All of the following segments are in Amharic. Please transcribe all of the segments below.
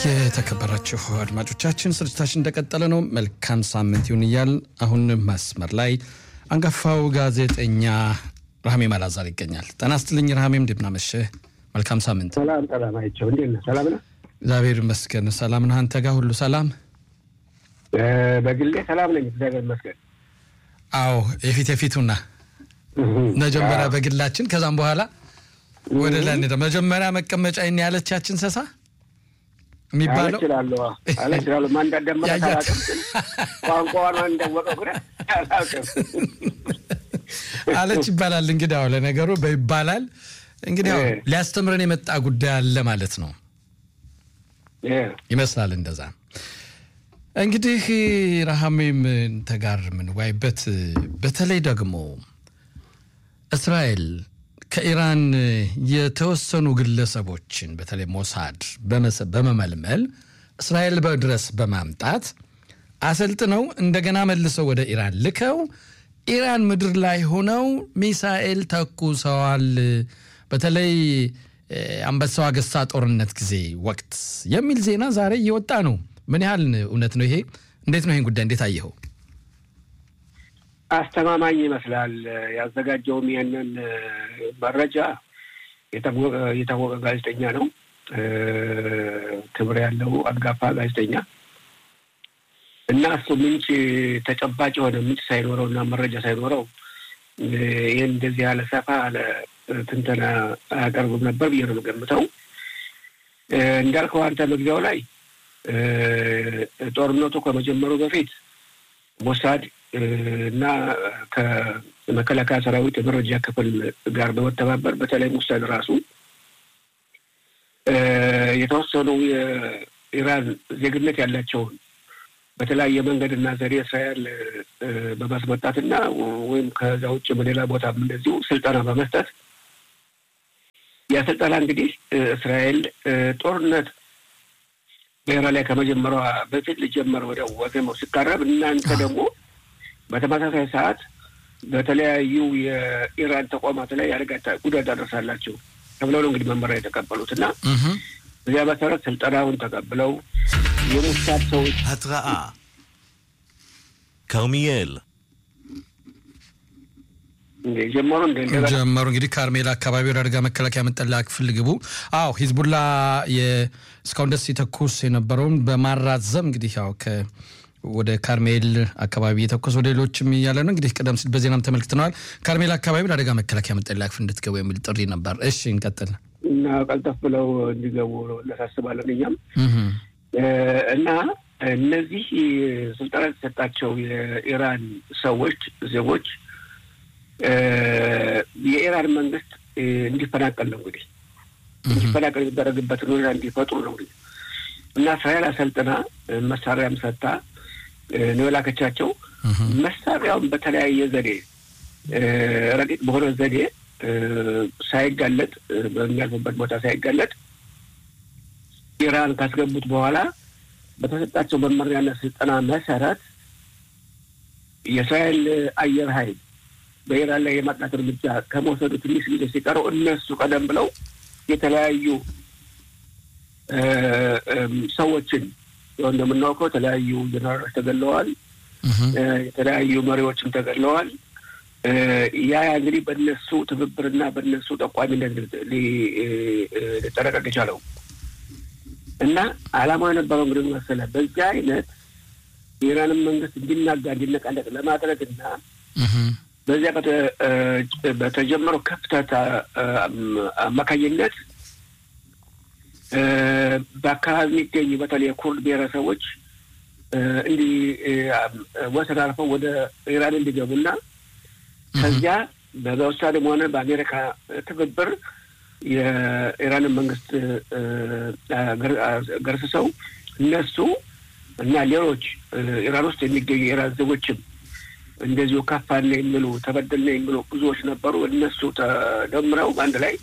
የተከበራችሁ አድማጮቻችን ስርጭታችን እንደቀጠለ ነው። መልካም ሳምንት ይሁን እያል አሁን መስመር ላይ አንጋፋው ጋዜጠኛ ረሃሜ ማላዛር ይገኛል። ጤና ይስጥልኝ ረሃሜም፣ እንደምናመሸህ መልካም ሳምንት። ሰላም ሰላም፣ አይቸው እንዴት ነህ? ሰላም ነህ? እግዚአብሔር ይመስገን። ሰላም ነህ? አንተ ጋር ሁሉ ሰላም? በግሌ ሰላም ነኝ፣ እግዚአብሔር ይመስገን። አዎ የፊት የፊቱና መጀመሪያ በግላችን ከዛም በኋላ ወደ ላይ እንሄዳ። መጀመሪያ መቀመጫ ይን ያለቻችን ሰሳ የሚባለው አለችላለሁ አለችላለሁ ማን እንዳደመጠ አላውቅም፣ ግን ቋንቋዋን ማን እንዳወቀ ግን አላውቅም። አለች ይባላል። እንግዲህ አዎ ለነገሩ በይባላል እንግዲህ ያው ሊያስተምረን የመጣ ጉዳይ አለ ማለት ነው ይመስላል። እንደዛ እንግዲህ ረሃሜም ተጋር የምንወያይበት በተለይ ደግሞ እስራኤል ከኢራን የተወሰኑ ግለሰቦችን በተለይ ሞሳድ በመመልመል እስራኤል ድረስ በማምጣት አሰልጥነው እንደገና መልሰው ወደ ኢራን ልከው ኢራን ምድር ላይ ሆነው ሚሳኤል ተኩሰዋል። በተለይ አንበሳው አገሳ ጦርነት ጊዜ ወቅት የሚል ዜና ዛሬ እየወጣ ነው። ምን ያህል እውነት ነው ይሄ? እንዴት ነው ይህን ጉዳይ እንዴት አየኸው? አስተማማኝ ይመስላል። ያዘጋጀውም ይህንን መረጃ የታወቀ ጋዜጠኛ ነው። ክብር ያለው አንጋፋ ጋዜጠኛ እና እሱ ምንጭ ተጨባጭ የሆነ ምንጭ ሳይኖረው እና መረጃ ሳይኖረው ይህን እንደዚህ ያለ ሰፋ ያለ ትንተና አያቀርብም ነበር ብዬ ነው የምገምተው። እንዳልከው አንተ መግቢያው ላይ ጦርነቱ ከመጀመሩ በፊት ሞሳድ እና ከመከላከያ ሰራዊት የመረጃ ክፍል ጋር በመተባበር በተለይ ሞሳድ ራሱ የተወሰኑ የኢራን ዜግነት ያላቸውን በተለያየ መንገድና ዘዴ እስራኤል በማስመጣትና ወይም ከዛ ውጭ በሌላ ቦታም እንደዚሁ ስልጠና በመስጠት ያ ስልጠና እንግዲህ እስራኤል ጦርነት በኢራን ላይ ከመጀመሯ በፊት ሊጀመር ወደ ወገመው ሲቃረብ እናንተ ደግሞ በተመሳሳይ ሰዓት በተለያዩ የኢራን ተቋማት ላይ አደጋ ጉዳት ታደርሳላችሁ ተብለው ነው እንግዲህ መመሪያ የተቀበሉት እና በዚያ መሰረት ስልጠናውን ተቀብለው የሙሳድ ሰዎች התראה כרמיאל ጀመሩ እንደ ጀመሩ እንግዲህ ካርሜላ አካባቢ ወደ አደጋ መከላከያ መጠለያ ክፍል ግቡ። አዎ ሂዝቡላ እስካሁን ደስ የተኩስ የነበረውን በማራዘም እንግዲህ ያው ወደ ካርሜል አካባቢ የተኮስ ወደ ሌሎችም እያለ ነው እንግዲህ ቀደም ሲል በዜናም ተመልክተነዋል። ካርሜል አካባቢ ለአደጋ መከላከያ መጠለያ ክፍል እንድትገቡ የሚል ጥሪ ነበር። እሺ እንቀጥል እና ቀልጠፍ ብለው እንዲገቡ እናሳስባለን እኛም እና እነዚህ ስልጠና የተሰጣቸው የኢራን ሰዎች ዜጎች የኢራን መንግስት እንዲፈናቀል ነው እንግዲህ እንዲፈናቀል የሚደረግበትን ሁኔታ እንዲፈጥሩ ነው እንግዲህ እና እስራኤል አሰልጥና መሳሪያም ሰጥታ ነው የላከቻቸው። መሳሪያውን በተለያየ ዘዴ ረቂቅ በሆነ ዘዴ ሳይጋለጥ በሚያልፉበት ቦታ ሳይጋለጥ ኢራን ካስገቡት በኋላ በተሰጣቸው መመሪያና ስልጠና መሰረት የእስራኤል አየር ኃይል በኢራን ላይ የማጥቃት እርምጃ ከመውሰዱ ትንሽ ጊዜ ሲቀረው እነሱ ቀደም ብለው የተለያዩ ሰዎችን እንደምናውቀው የተለያዩ ጀነራሎች ተገለዋል። የተለያዩ መሪዎችም ተገለዋል። ያ እንግዲህ በእነሱ ትብብርና በእነሱ ጠቋሚነት ሊጠነቀቅ የቻለው እና ዓላማው የነበረው እንግዲህ መሰለህ በዚህ አይነት የኢራንን መንግስት እንዲናጋ እንዲነቃነቅ ለማድረግ እና በዚያ በተጀመረው ክፍተት አማካኝነት በአካባቢ የሚገኙ በተለይ የኩርድ ብሔረሰቦች እንዲህ ወሰን አልፈው ወደ ኢራን እንዲገቡና ከዚያ በመውሳድም ሆነ በአሜሪካ ትብብር የኢራንን መንግስት ገርስሰው እነሱ እና ሌሎች ኢራን ውስጥ የሚገኙ የኢራን ዜጎችም እንደዚሁ ከፋን የሚሉ ተበደልን የሚሉ ብዙዎች ነበሩ። እነሱ ተደምረው በአንድ ላይ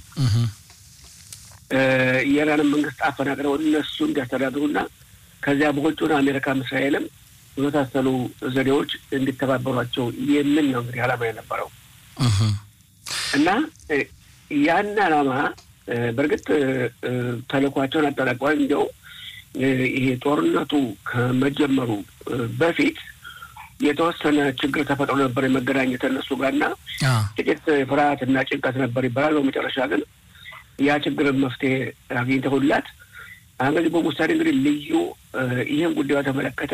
የኢራንን መንግስት አፈናቅለው እነሱ እንዲያስተዳድሩና ከዚያ በውጭውን አሜሪካም እስራኤልም በመሳሰሉ ዘዴዎች እንዲተባበሯቸው የሚል ነው እንግዲህ ዓላማ የነበረው እና ያን ዓላማ በእርግጥ ተልእኳቸውን አጠናቀዋል። እንዲያው ይሄ ጦርነቱ ከመጀመሩ በፊት የተወሰነ ችግር ተፈጥሮ ነበር የመገናኘት እነሱ ጋርና ጥቂት ፍርሃት እና ጭንቀት ነበር ይባላል። በመጨረሻ ግን ያ ችግርን መፍትሄ አግኝተውላት እንግዲህ በሙሳሌ እንግዲህ ልዩ ይህን ጉዳዩ ተመለከተ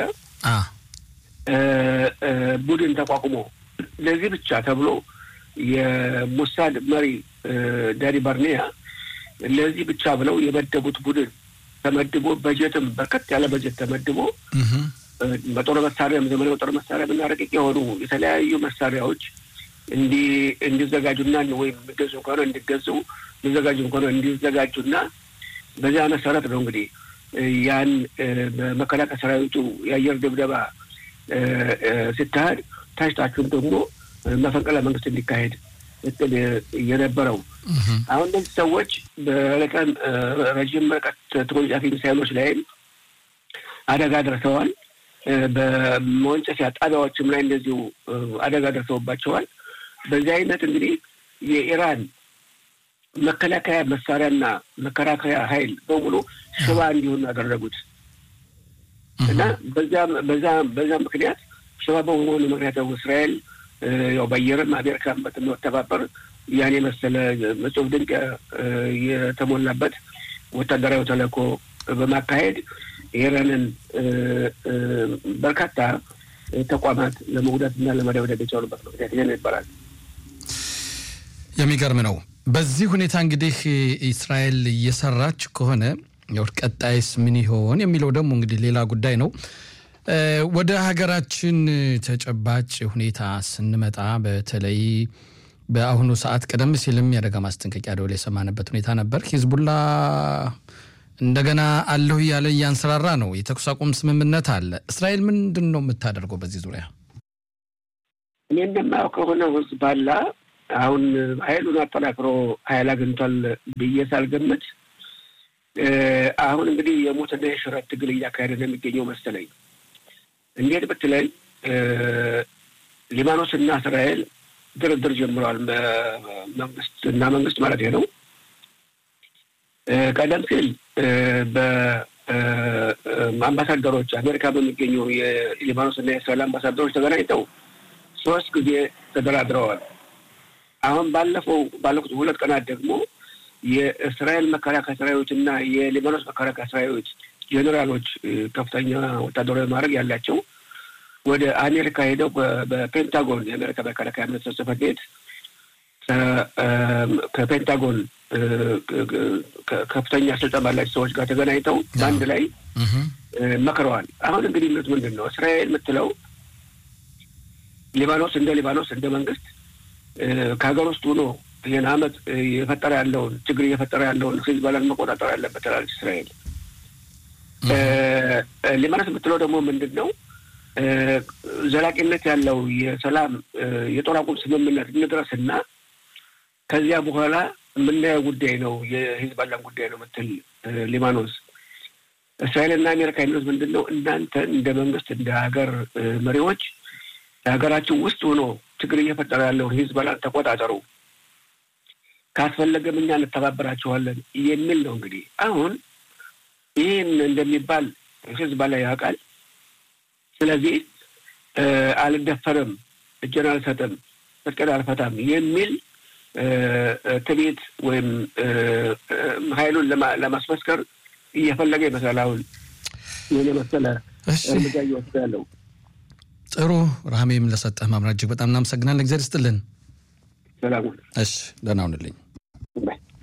ቡድን ተቋቁሞ ለዚህ ብቻ ተብሎ የሙሳድ መሪ ዳኒ ባርኔያ ለዚህ ብቻ ብለው የመደቡት ቡድን ተመድቦ በጀትም በርከት ያለ በጀት ተመድቦ በጦር መሳሪያም ዘመናዊ በጦር መሳሪያ የምናረቅቅ የሆኑ የተለያዩ መሳሪያዎች እንዲዘጋጁና ወይም የሚገዙ ከሆነ እንዲገዙ እንዲዘጋጁ ከሆነ እንዲዘጋጁና በዚያ መሰረት ነው እንግዲህ ያን በመከላከያ ሰራዊቱ የአየር ድብደባ ሲካሄድ ታሽታችሁም ደግሞ መፈንቅለ መንግስት እንዲካሄድ እቅድ የነበረው አሁን እነዚህ ሰዎች በረቀን ረዥም ርቀት ተወንጫፊ ሚሳይሎች ላይም አደጋ ደርሰዋል። በመወንጨፊያ ጣቢያዎችም ላይ እንደዚሁ አደጋ ደርሰውባቸዋል። በዚህ አይነት እንግዲህ የኢራን መከላከያ መሳሪያና መከላከያ ኃይል በሙሉ ሽባ እንዲሆኑ ያደረጉት እና በዛ በዛ ምክንያት ሽባ በመሆኑ ምክንያት ደግሞ እስራኤል ያው በአየርም አሜሪካን በመተባበር ያን የመሰለ እጹብ ድንቅ የተሞላበት ወታደራዊ ተልዕኮ በማካሄድ የኢራንን በርካታ ተቋማት ለመጉዳት እና ለመደብደብ የቻሉበት ምክንያት ይሄ ነው ይባላል። የሚገርም ነው። በዚህ ሁኔታ እንግዲህ እስራኤል እየሰራች ከሆነ ቀጣይስ ምን ይሆን የሚለው ደግሞ እንግዲህ ሌላ ጉዳይ ነው። ወደ ሀገራችን ተጨባጭ ሁኔታ ስንመጣ በተለይ በአሁኑ ሰዓት ቀደም ሲልም የአደጋ ማስጠንቀቂያ ደወል የሰማንበት ሁኔታ ነበር። ሂዝቡላ እንደገና አለሁ እያለ እያንሰራራ ነው። የተኩስ አቁም ስምምነት አለ። እስራኤል ምንድን ነው የምታደርገው በዚህ ዙሪያ? እኔ እንደማየው ከሆነ ሂዝቡላ አሁን ኃይሉን አጠናክሮ ኃይል አግኝቷል ብዬ ሳልገምት አሁን እንግዲህ የሞትና የሽረት ትግል እያካሄደ ነው የሚገኘው መሰለኝ። እንዴት ብትለኝ ሊባኖስና እስራኤል ድርድር ጀምረዋል። መንግስት እና መንግስት ማለት ነው። ቀደም ሲል በአምባሳደሮች አሜሪካ በሚገኙ የሊባኖስ እና የእስራኤል አምባሳደሮች ተገናኝተው ሶስት ጊዜ ተደራድረዋል። አሁን ባለፈው ባለፉት ሁለት ቀናት ደግሞ የእስራኤል መከላከያ ሰራዊት እና የሊባኖስ መከላከያ ሰራዊት ጄኔራሎች ከፍተኛ ወታደራዊ ማድረግ ያላቸው ወደ አሜሪካ ሄደው በፔንታጎን የአሜሪካ መከላከያ ሚኒስትር ጽሕፈት ቤት ከፔንታጎን ከፍተኛ ስልጣን ባላቸው ሰዎች ጋር ተገናኝተው በአንድ ላይ መክረዋል። አሁን እንግዲህ የሚሉት ምንድን ነው? እስራኤል የምትለው ሊባኖስ እንደ ሊባኖስ እንደ መንግስት ከሀገር ውስጥ ሆኖ ይህን አመት የፈጠረ ያለውን ችግር እየፈጠረ ያለውን ሂዝቦላን መቆጣጠር ያለበት ትላለች እስራኤል። ሊባኖስ የምትለው ደግሞ ምንድን ነው? ዘላቂነት ያለው የሰላም የጦር አቁም ስምምነት እንድረስና ከዚያ በኋላ የምናየው ጉዳይ ነው የሂዝቦላን ጉዳይ ነው ምትል ሊባኖስ። እስራኤልና አሜሪካ የሚሉት ምንድን ነው? እናንተ እንደ መንግስት እንደ ሀገር መሪዎች የሀገራችን ውስጥ ሆኖ ችግር እየፈጠረ ያለውን ሂዝቦላን ተቆጣጠሩ፣ ካስፈለገም እኛ እንተባበራችኋለን የሚል ነው። እንግዲህ አሁን ይህን እንደሚባል ሂዝቦላ ያውቃል። ስለዚህ አልደፈርም፣ እጄን አልሰጥም፣ ትጥቄን አልፈታም የሚል ትቤት ወይም ኃይሉን ለማስመስከር እየፈለገ ይመስላል። አሁን ይህን የመሰለ እርምጃ እየወሰደ ያለው ጥሩ። ረሃሜም ለሰጠህ ማምራት እጅግ በጣም እናመሰግናለን። እግዚአብሔር ይስጥልን። ሰላሙን። እሺ፣ ደህና ሁንልኝ።